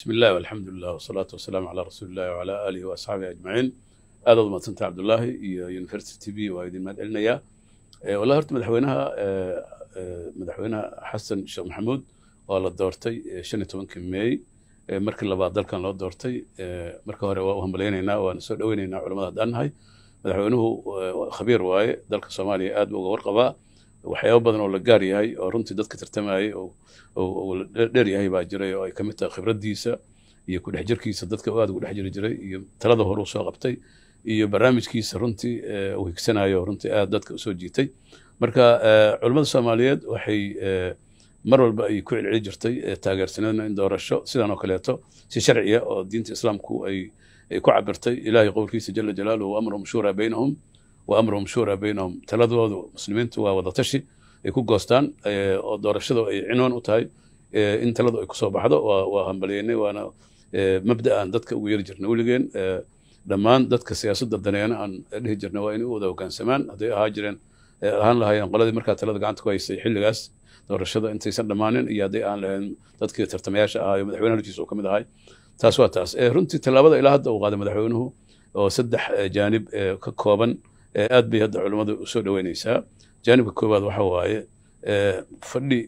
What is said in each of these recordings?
بسم الله والحمد لله والصلاة والسلام على رسول الله وعلى آله وأصحابه أجمعين aad ood madsanta cabdullaahi iyo university t v waa idin mahad celinayaa wallahi horta madaxweynaha madaxweynaha xasan sheekh maxamuud waa la doortay shan iyo tobankii meey markii labaad dalkan loo doortay marka hore waa u hambalaynaynaa waana soo dhoweynaynaa culamada haddaan nahay madaxweynuhu khabiir waaye dalka soomaaliya aad buu uga warqabaa waxyaabo badan oo la gaar yahay oo runtii dadka tartamayay oo dheer yahay baa jiray oo ay ka mid tahay khibraddiisa iyo ku dhex jirkiisa dadka aad ugu dhex jiri jiray iyo talada hore uu soo qabtay iyo barnaamijkiisa runtii uu higsanayo runtii aad dadka usoo jiitay marka culammada soomaaliyeed waxay mar walba ay ku celceli jirtay taageersanadna in doorasho sidan oo kaleeto si sharciya oo diinta islaamku ay ay ku cabirtay ilaahay qowlkiisa jala jalaaluhu amruhum shuuraa baynahum wa amruhum shuuraa baynahum taladoodu muslimiintu waa wada tashi ay ku goostaan oo doorashadu ay cinwaan u tahay in taladu ay kusoo baxdo waa hambalyeynay waana mabda aan dadka ugu yeri jirna weligeen dhammaan dadka siyaasadda daneena aan dhihi jirna waa inay u wada hoggaansamaan hadday ahaa jireen ahaan lahaayeen qoladii markaa talada gacanta ku haysay xilligaas doorashada intaysan dhammaanin iyo hadday aan lahayn dadkii tartamayaasha ahaa iyo madaxweyne halkiisa uu ka mid ahay taas waa taas runtii tallaabada ilaa hadda uu qaaday madaxweynuhu oo saddex jaanib ka kooban aad bay hadda culummadu usoo dhoweynaysaa jaanibka koowaad waxa waaye fadhi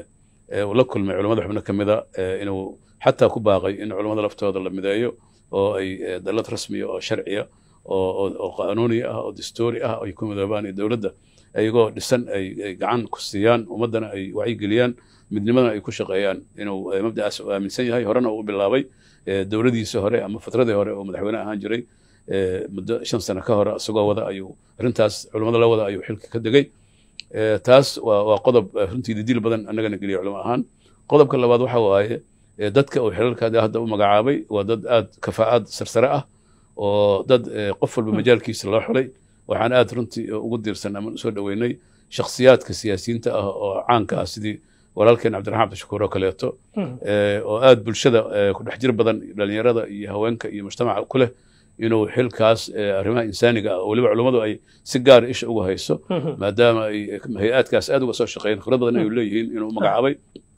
la kulmay culamada xubno ka mida inuu xataa ku baaqay in culammada laftooda la mideeyo oo ay dalad rasmiya oo sharciya oo qanuuniya ah oo dastuuri ah ay ku midoobaan iyo dowladda ayagoo dhisan ay gacan ku siiyaan ummaddana ay wacyigeliyaan midnimadana ay ku shaqeeyaan inuu mabdacaas u aaminsan yahay horena uu bilaabay dowladiisa hore ama fatradii hore oo madaxweyne ahaan jiray muddo shan sano ka hore isagoo wada ayuu arrintaas culammada la wada ayuu xilka ka degay taas waa qodob runtii didiil badan annagana geliya culamo ahaan qodobka labaad waxa waaye dadka uu xilalkaadi hadda u magacaabay waa dad aad kafaa'ad sarsare ah oo dad qof walba majaalkiisa loo xulay waxaan aad runtii ugu diirsan ama usoo dhoweynay shakhsiyaadka siyaasiyiinta ah oo caanka ah sidii walaalkeen cabdiraxmaan cabdishakuur oo kaleeto oo aad bulshada ku dhex jir badan dhalinyarada iyo haweenka iyo mujtamaca ku leh inuu xilkaas arrimaha insaaniga ah weliba culummadu ay si gaara isha uga hayso maadaama ay hay-aadkaas aad uga soo shaqeeyeen khibrad badan ay leeyihiin inuu magacaabay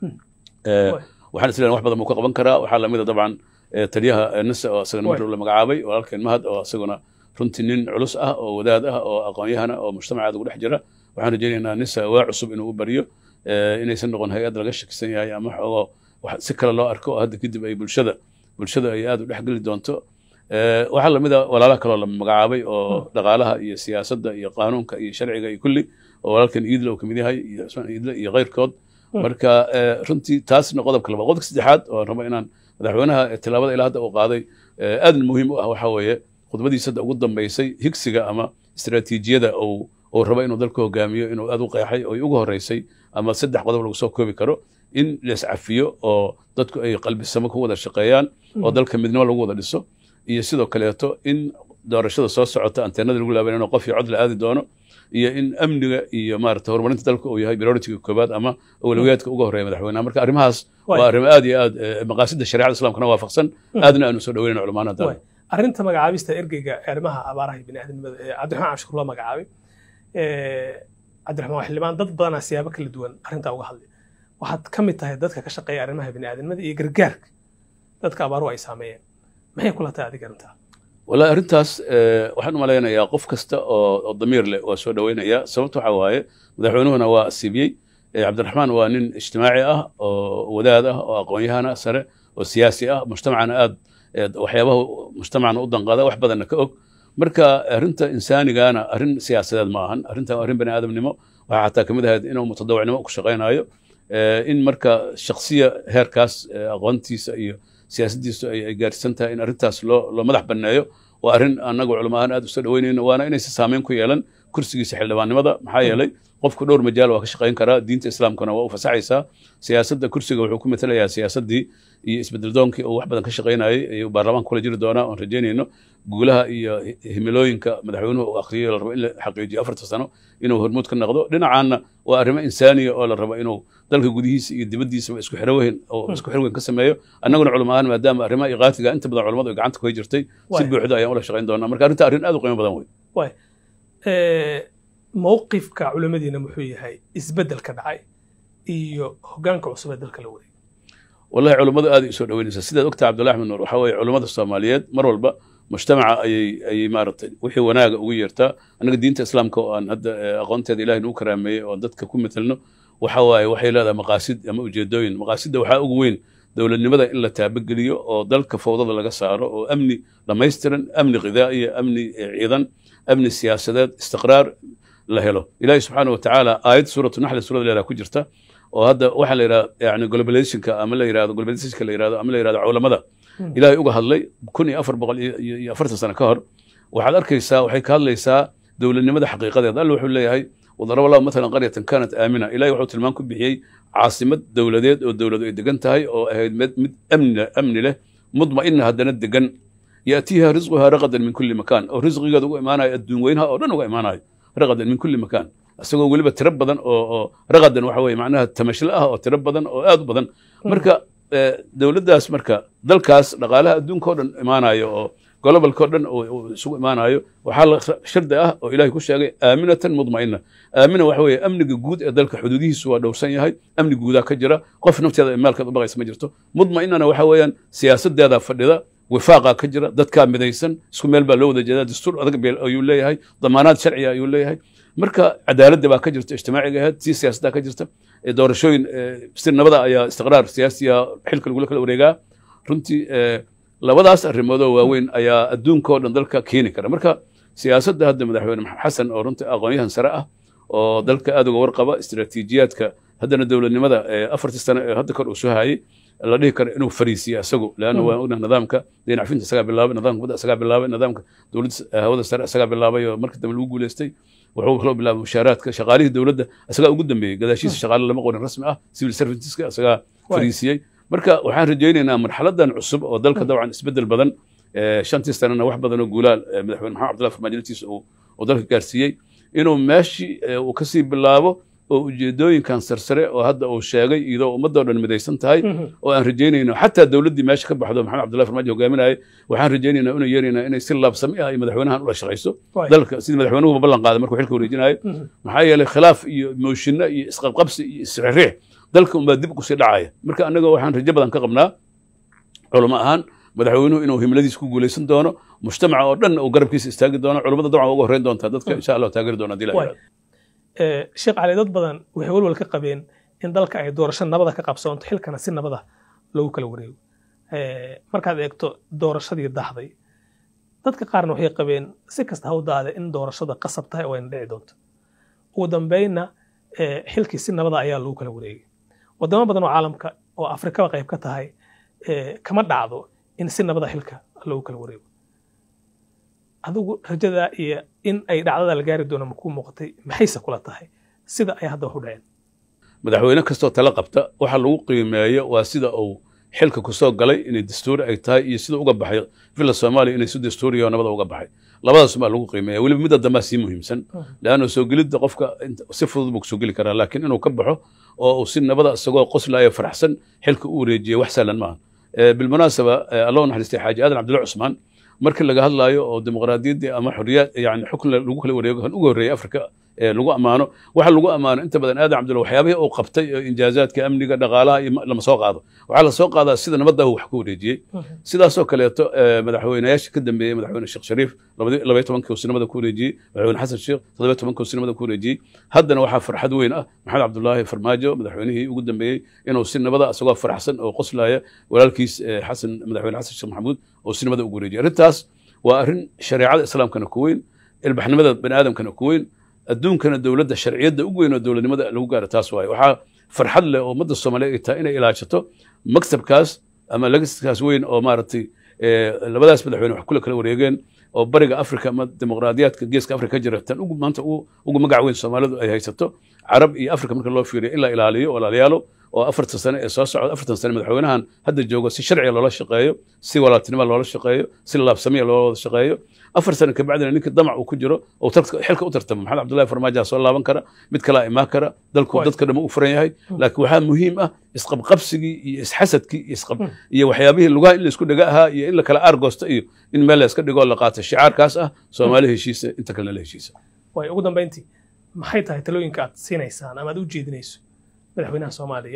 waxaan isleeyahay wax badan buu ka qaban karaa waxaa lamida dabcan taliyaha nisa oo isagana mar la magacaabay walaalkeen mahad oo isaguna runtii nin culus ah oo wadaad ah oo aqoon-yahana oo mujtamaca aad ugu dhex jira waxaan rajaynaynaa nisa waa cusub inuu u baryo inaysan noqon hay-ad laga shakisan yahay ama xoogoo si kale loo arko oo hadda kadib ay bulshada bulshada ay aad u dhexgeli doonto waxaa lamida walaalaha kaloo la magacaabay oo dhaqaalaha iyo siyaasadda iyo qaanuunka iyo sharciga iyo kulli oo walaalkan iidle uu kamid yahay iyo cusmaan iidle iyo keyrkood marka runtii taasna qodobka labaad qodobka saddexaad oo rabo inaan madaxweynaha tilaabada ilaa hadda uu qaaday aadna muhiim u ah waxa weeye khudbadiisa hadda ugu dambeysay higsiga ama istaraatiijiyada uu uu rabo inuu dalka hogaamiyo inuu aad u qeexay oo ugu horeysay ama saddex qodob lagu soo koobi karo in laiscafiyo oo dadku ay qalbisamo ku wada shaqeeyaan oo dalka midnimo lagu wada dhiso iyo sidoo kaleeto in doorashada soo socota anteenada lagu laaban inuu qof iyo cod la aadi doono iyo in amniga iyo maarata horumarinta dalka uu yahay prioritiga koobaad ama awlawiyaadka uga horeeya madaxweynaha marka arrimahaas waa arrimo aad iyo aad maqaasida shariicada islamkana waafaqsan aadna aanu soo dhaweynayna culamaana haddana arrinta magacaabista ergeyga arrimaha abaaraha iyo biniaadamnimada ee cabdiraxmaan cabshukur loo magacaabay cabdiraxmaan waa xildhibaan dad badanaa siyaabo kala duwan arrintaa uga hadlay waxaad ka mid tahay dadka ka shaqeeya arrimaha biniaadamnimada iyo gargaarka dadka abaaruhu ay saameeyeen maxay kula tahay adiga arrintaa wallahi arrintaas waxaan u malaynayaa qof kasta oo damiir leh waa soo dhaweynaya sababta waxa waaye madaxweynuhuna waa siibiyey cabdiraxmaan waa nin ijtimaaci ah oo wadaad ah oo aqoon-yahana sare oo siyaasi ah mujtamacana aad waxyaabaha mujtamacana u danqada wax badanna ka og marka arrinta insaanigana arrin siyaasadeed ma ahan arrintan arrin bani aadamnimo waxaa xataa kamid ahayd inuu mutadawicnimo ku shaqaynayo in marka shaksiya heerkaas aqoontiisa iyo siyaasaddiisu ay gaarsiisan tahay in arrintaas loo loo madax banneeyo waa arrin annagu culamo ahaan aad u soo dhaweynayno waana inaysan saameyn ku yeelan kursigiisa xildhibaannimada maxaa yeelay qofku dhowr majaal waa ka shaqayn karaa diinta islaamkuna waa u fasaxaysaa siyaasadda kursiga wuxuu ku matalayaa siyaasaddii iyo isbedeldoonkii uu wax badan ka shaqaynayay ayuu baarlamaanka kula jiri doonaa oon rajaynayno guulaha iyo himilooyinka madaxweynuhu uu akhriyay la rabo in la xaqiijiyo afarta sano inuu hormuud ka noqdo dhinacaanna waa arrimo insaaniya oo la rabo inuu dalka gudihiisa iyo dibaddiisaba isku xiro weyn oo isku xir weyn ka sameeyo annaguna culamo ahaan maadaama arrimaha iqaatiga inta badan culamadu ay gacanta ku hay jirtay si buuxda ayaan ula shaqayn doonaa marka arrinta arrin aad u qiimo badan wey mowqifka culamadiina muxuu yahay isbeddel ka dhacay iyo hoggaanka cusub ee dalka la waday wallahi culummadu aad ay usoo dhaweynaysaa sidaad ogtahay cabdullahi axmed nuur waxaa weeye culummada soomaaliyeed mar walba mujtamaca ayay ayay maaragtay wixii wanaaga ugu yeertaa annaga diinta islaamka oo aan hadda aqoonteeda ilahay nagu karaameeyey oo dadka ku metelno waxa waaye waxay leedahay maqaasid ama ujeedooyin maqaasidda waxaa ugu weyn dowladnimada in la taabageliyo oo dalka fowdada laga saaro oo amni dhammaystiran amni ghidaa'iya amni ciidan amni siyaasadeed istiqraar la helo ilahi subxaana wa tacaala aayad suuratu naxli suurada leedaha ku jirta oo hadda waxaa la yidhaha yani globalizationka ama la yirahdo globalizationka la yirahdo ama la yirahdo cawlamada ilaahay uga hadlay kun iyo afar boqol iyo afartan sano ka hor waxaad arkaysaa waxay ka hadlaysaa dowladnimada xaqiiqadeeda alla wuxuu leeyahay wadaraba allahu matalan qaryatan kanat aamina ilahay wuxuu tilmaan ku bixiyey caasimad dowladeed oo dowladu ay degan tahay oo ahayd mid mid amni amni leh mudma'ina haddana degan yaatiiha risquha raqadan min kulli makaan oo risqigeeda uga imaanayo adduun weynaha oo dhan uga imaanayo raqadan min kulli makaan isagoo weliba tiro badan oo oo raqadan waxa weye macnaha tamashle ah oo tiro badan oo aad u badan marka dowladdaas marka dalkaas dhaqaalaha adduunka o dhan imaanayo oo globalka o dhan isugu imaanayo waxaa la shardi ah oo ilahay ku sheegay aaminatan mudma'ina aamina waxa weeye amniga guud ee dalka xuduudihiisu waa dhowrsan yahay amni guudaa ka jira qof nafteeda ee maalkeed u baqaysa ma jirto mudma'inana waxa weeyaan siyaasadeeda fadhida wifaaqaa ka jira dadkaa midaysan isku meel baa loo wada jeedaa dastuur adag ayuu leeyahay damaanaad sharciga ayuu leeyahay marka cadaaladda baa ka jirta ijtimaaciga ahayd tii siyaasadda ka jirta doorashooyin si nabada ayaa istiqraar siyaasiya xilka lagula kala wareegaa runtii labadaas arrimoodoo waaweyn ayaa adduunka oo dhan dalka keeni kara marka siyaasadda hadda madaxweyne maxamed xasan oo runtii aqoonyahan sare ah oo dalka aad uga warqaba istiraatiijiyaadka haddana dowladnimada afartii sano ee hadda kor uu soo hayay la dhihi karo inuu fariisiyo isagu leanna waan ognahay nidaamka deenacfinta isagaa bilaabay nidaamka badda isagaa bilaabay nidaamka dowladda hawada sare isagaa bilaabay oo markii dambe lagu guuleystay wuxuu kaloo bilaabay mushaaraadka shaqaalihii dowladda isagaa ugu dambeeyey gadaashiisa shaqaale lama qorin rasmi ah civil serviceska isagaa fariisiyey marka waxaan rajaynaynaa marxaladan cusub oo dalka dabcan isbedel badan shantii sanana wax badan oo guulaal madaxweyne maxamed abdullahi farmaajintiisa uu dalka gaarsiiyey inuu meeshii uu kasii bilaabo oo ujeedooyinkan sarsare oo hadda uu sheegay iyadoo ummadoo dhan midaysan tahay oo aan rajaynayno xataa dowladdii meesha ka baxdo maxamed abdullahi farmaajo hogaaminayay waxaan rajaynaynaa inuu yeeraynaa inay si laabsami ah iyo madaxweynahan ula shaqayso dalka sidii madaxweynuhuba ballan qaaday markuu xilka wareejinayo maxaa yeelay khilaaf iyo mooshinno iyo isqabqabsi iyo isrixriix dalka unbaa dib kusii dhacaya marka annaga waxaan rajo badan ka qabnaa culamo ahaan madaxweynuhu inuu himladiisa ku guulaysan doono mujtamaca oo dhan uu garabkiisa istaagi doono culamada dabcan uga horreyn doontaa dadka insha allah taageeri doona hadii la sheekh cali dad badan waxay walwal ka qabeen in dalka ay doorasho nabada ka qabsoonto xilkana si nabada loogu kala wareego markaad eegto doorashadii dahday dadka qaarna waxay qabeen si kasta ha u daade in doorashada qasab tahay oo ayna dhici doonto ugu dambeynna xilkii si nabada ayaa loogu kala wareegay wadamo badan oo caalamka oo afrikaba qayb ka tahay kama dhacdo in si nabada xilka loogu kala wareego adigu rajada iyo in ay dhacdada la gaari doono makuu muuqatay maxayse kula tahay sida ay hadda wax u dhaceen madaxweyne kastoo tala qabta waxa lagu qiimeeyo waa sida uu xilka kusoo galay inay dastuuri ay tahay iyo sida uga baxay villa soomaaliya inay si dastuuriya oo nabada uga baxay labadaas baa lagu qiimeeya weliba midda dambaa sii muhiimsan leanna soo gelidda qofka si fudud buu kusoo geli karaa laakiin inuu ka baxo oo uu si nabada isagoo qoslaya faraxsan xilka u wareejiya wax sahlan maaha bilmunaasaba allahu naxariistay xaaji aadan cabdullahi cusmaan markii laga hadlaayo oo dimuqraadiyaddii ama xorriyaad yani xukun lagu kala wareego kan ugu horreeyay afrika lagu ammaano waxa lagu ammaano inta badan aadan cabdulla waxyaabihii uu qabtay oo injaazaadka amniga dhaqaalaha iyo lama soo qaado waxaa la soo qaadaa sida nabadda uu wax ku wareejiyey sidaasoo kaleeto madaxweynayaasha ka dambeeyey madaxweyne sheekh shariif labaiyo tobankii uu sinimada ku wareejiyey madaxweyne xasan sheekh toddobiyo tobankii uu sinimada ku wareejiyey haddana waxaa farxad weyn ah maxamed cabdullaahi farmaajo madaxweynihii ugu dambeeyey inuu si nabada isagoo faraxsan oo qoslaya walaalkiis xasan madaxweyne xasan sheekh maxamuud oo sinimada ugu wareejiyey arrintaas waa arrin shareecada islaamkana ku weyn ilbaxnimada bani aadamkana ku weyn adduunkana dowladda sharciyadda ugu weyn oo dowladnimada lagu gaaro taas waaye waxaa farxad leh oo ummadda soomaaliyeed ay tahay inay ilaashato maktabkaas ama legaskaas weyn oo maaragtay labadaas madaxweyne wax kula kala wareegeen oo bariga africa ama dimuqraadiyaadka geeska africa ka jira tan ugu maanta ugu magac weyn soomaalidu ay haysato carab iyo africa marka loo fiiriyo in la ilaaliyo oo lalayaalo oo afartan sane ee soo socda afartan sane madaxweynahan hadda joogo si sharciga loola shaqeeyo si walaaltinima loola shaqeeyo si laabsamiya loola wada shaqeeyo afar sane kabacdina ninka damac uu ku jiro oo xilka u tartamo maxamed cabdullahi farmaajo soo laaban kara mid kalaa imaan kara dalku dadka dhamma u furan yahay laakiin waxaa muhiim ah isqabqabsigii iyo isxasadkii iyo waxyaabihii lugaha in laisku dhega ahaa iyo in la kala aargoosto iyo in meel la iska dhigoo la qaato shicaarkaas ah soomaali heshiisa inta kalena la heshiisa way ugu dambeyntii maxay tahay talooyinka aad siinaysaan ama aad u jeedinayso madaxweynaha soomaaliya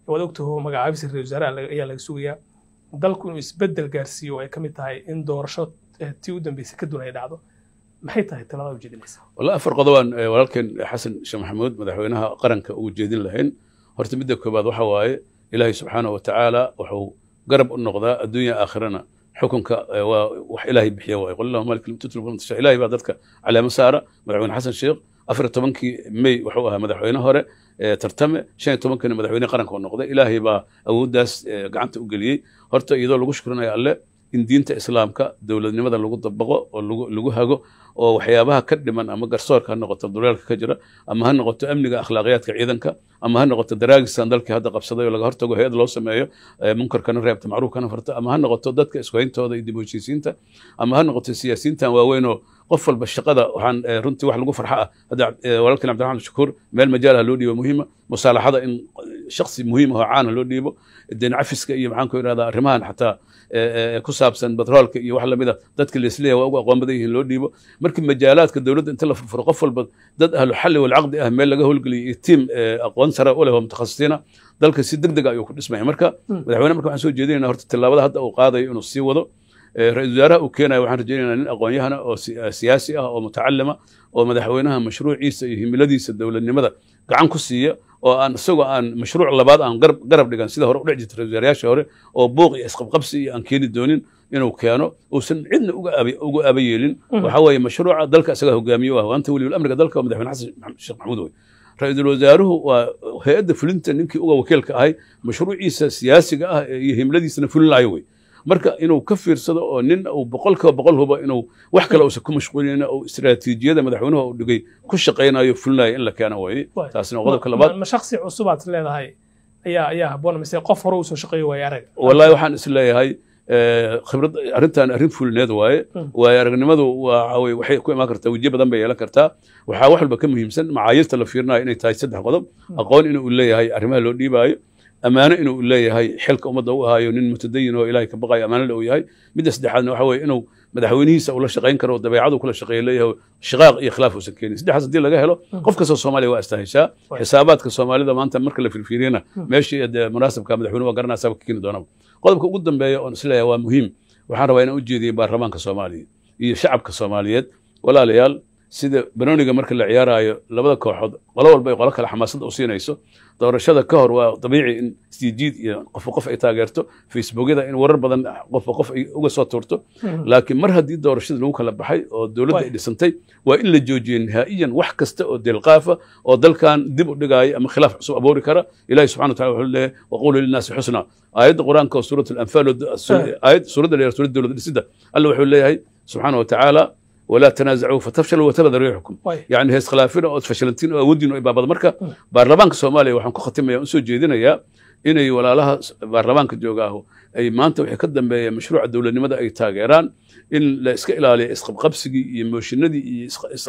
waad ogtaho magacaabisa ra-isul wasaaraha ayaa laga sugayaa dalku inuu isbeddel gaarsiiyo oo ay ka mid tahay in doorasho tii u dambeysay ka dun ay dhacdo maxay tahay talada ujeedinaysa والله afar qodobaan walaalkeen xasan sheekh maxamuud madaxweynaha qaranka uu jeedin lahayn horta midda koobaad waxa waaye ilaahay subxaanahu watacaala wuxuu garab u noqdaa adduunya aakhirana xukunka waa wax ilaahay bixiya waaye qul allahuma malik tutul tasha ilaahay baa dadka caleemo saara madaxweyne xasan sheekh afar tobankii may wuxuu ahaa madaxweyne hore tartame shan iyo tobankina madaxweyne qaranka u noqday ilaahay baa awooddaas gacanta u geliyey horta iyadoo lagu shukrinayo alle in diinta islaamka dowladnimada lagu dabaqo oo lagu hago oo waxyaabaha ka dhiman ama garsoorka ha noqoto duleelka ka jira ama ha noqoto amniga akhlaaqiyaadka ciidanka ama ha noqoto daraagistan dalkii hadda qabsaday oo laga hortago hay-ad loo sameeyo munkarkana reebta macruufkana farta ama ha noqoto dadka isku hayntooda iyo dib u heshiisiinta ama ha noqoto siyaasiyiintan waaweyn oo qof walba shaqada waxaan runtii wax lagu farxa ah hadda walaalkan cabdiraxmaan shukuur meel majaalaha loo dhiibo muhiima musaalaxada in shaksi muhiim ah oo caana loo dhiibo deen cafiska iyo maxaan ku idhahdaa arrimahan xataa ku saabsan batroolka iyo wax lamida dadka laisleeyahay waa ugu aqoon badan yihiin loo dhiibo markii majaalaadka dowladda inta la furfuro qof walba dad ahlu xalli walcaqdi ah meel laga howlgeliyo iyo tiim aqoon sare u leh oo mutakhasisiina dalka si deg dega ayuu ku dhismaya marka madaxweyne marka waxaan soo jeedinayna horta tillaabada hadda uu qaadayo inuu sii wado ra-isul wasaaraha uu keenayo waxaan rajaynaynaa nin aqoon-yahana oo siyaasi ah oo mutacalima oo madaxweynaha mashruuciisa iyo himiladiisa dowladnimada gacan ku siiya oo aan isagoo aan mashruuc labaad aan garab dhigan sida hore udhec jirta ra-isul wasaarayaasha hore oo buuq iyo isqabqabsi iyo aan keeni doonin inuu keeno uusan cidna uga aba yeelin waxa weeye mashruuca dalka isaga hogaamiye ah anta weliul amriga dalka waa madaxweyne xasan sheekh maxamuud wey ra-iisul wasaaruhu waa hay-adda fulinta ninkii uga wakiilka ahay mashruuciisa siyaasiga ah iyo himladiisana fulin lahayo wey marka inuu ka fiirsado oo nin uu boqolkiiba boqol hubo inuu wax kale uusan ku mashquulin oo istiraatiijiyada madaxweynuhu uu dhigay ku shaqaynayo fulinayo in la keeno waaye taasina waa qodobka labaad ma shaksi cusubaad leedahay ayaa ayaa habboon mise qof hore usoo shaqeeyo waaye arag wallahi waxaan is leeyahay khibrad arrintan arrin fulineed waaye waaye aragnimadu waa way waxay ku imaan kartaa wejiyo badan bay yeelan kartaa waxaa wax walba ka muhiimsan macaayirta la fiirinayo inay tahay saddex qodob aqoon inuu leeyahay arrimaha loo dhiibaayo ammaano inuu leeyahay xilka ummadda u ahaayo nin mutadayin oo ilaahay ka baqayo ammaanada uu yahay midda saddexaadna waxa weeye inuu madaxweynihiisa ula shaqayn karo oo dabeecadu kula shaqeeya leeyahay shiqaaq iyo khilaaf uusan keenin saddexdaas haddii laga helo qof kastoo soomaaliya waa istaheshaa xisaabaadka soomaalida maanta marka la firfiiriyana meeshii dee munaasabka madaxweyne waa garanaysaa ka keeni doonaba qodobka ugu dambeeya oon isleeyahay waa muhiim waxaan rabaa inaan u jeediyey baarlamaanka soomaaliya iyo shacabka soomaaliyeed walaalayaal sida banooniga marka la ciyaaraayo labada kooxood qolo walba ay qolo kale xamaasadda u siinayso doorashada ka hor waa dabiici in isjiijiid iyo qofba qof ay taageerto facebookyada in warar badan qofba qof ay uga soo tuurto laakiin mar haddii doorashada lagu kala baxay oo dowladda ay dhisantay waa in la joojiyey nihaa'iyan wax kasta oo delqaafa oo dalkan dib u dhigaayo ama khilaaf cusub abuuri kara ilahi subxana wa tacala wuxuu leeyahay waqulu lilnaasi xusna aayadda qur-aanka oo suurat alanfaal aayad suuradda la suuradda dowlad dhisida alla wuxuu leeyahay subxaana wa tacaala ولا تنازعوا فتفشلوا وتبذل ريحكم يعني هيس خلافين او فشلتين او ودين او بابا marka baarlamaanka Soomaaliya waxaan ku khatimayaa u soo jeedinayaa inay walaalaha baarlamaanka joogaaho ay maanta wixii ka dambeeya mashruuca dowladnimada ay taageeraan in la iska ilaaliyo isqabqabsigii iyo mooshinadii iyo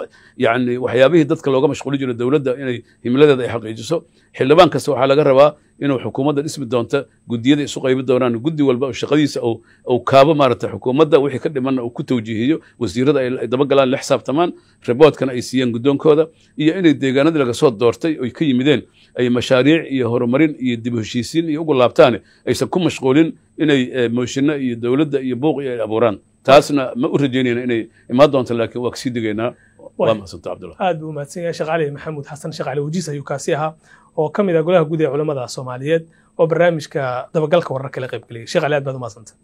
yani waxyaabihii dadka looga mashquuli jiro dowladda inay himladeeda ay xaqiijiso xildhibaan kasta waxaa laga rabaa inuu xukuumadda dhismi doonta guddiyada isu qaybi doonaan guddi walba shaqadiisa uu kaabo maaragtay xukuumadda wixii ka dhimanna uu ku tawjiihiyo wasiirada ay dabagalaan la xisaabtamaan riboodkana ay siiyeen guddoonkooda iyo inay deegaanadii laga soo doortay oy ka yimideen ay mashaariic iyo horumarin iyo dib heshiisiin iyo ugu laabtaane aysan ku mashquulin inay mooshinno iyo dowladda iyo buuq iyo ay abuuraan taasna ma u rajaynayna inay imaan doonto laakiin waa kasii degaynaa waa mahadsanto cabdullah aad buu mahadsan yahay sheekh cali maxamuud xasan sheekh cali wajiis ayuu kaasi ahaa oo ka mid ah golaha guud ee culamada soomaaliyeed oo barnaamijka dabagalka wararka la qaybgeliyay sheekh cali aad baad u mahadsanta